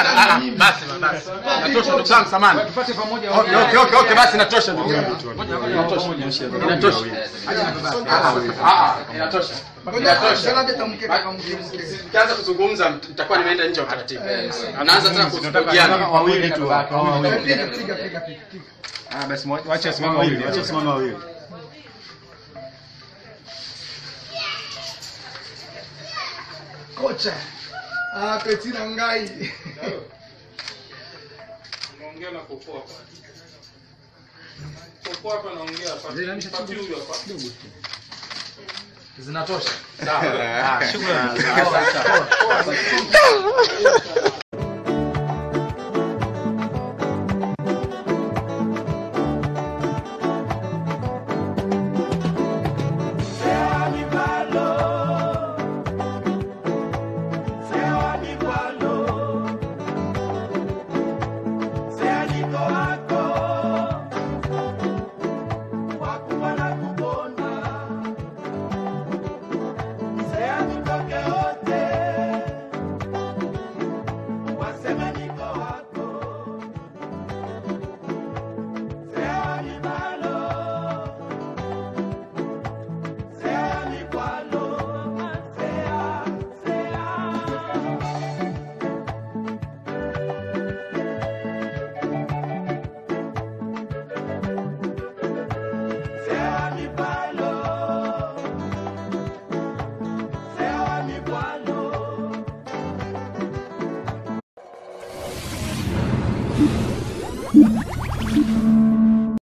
Hapana, ah, ah, basi basi. Inatosha ndugu zangu samani. Tupate pamoja Okay, okay, okay, okay, basi inatosha ndugu zangu. Inatosha. Inatosha. Ah, ah, inatosha. Inatosha. Nikianza kuzungumza nitakuwa nimeenda nje ya utaratibu. Anaanza tena kuhojiana. wawili tu. Ah, basi mwa- wacha wasimame wawili, wacha wasimame wawili. Kocha. Ah, Petina Ngai. Naongea na Popo hapa. Popo hapa naongea hapa. Papi huyu hapa. Zinatosha. Ah, shukrani. Sawa, sawa.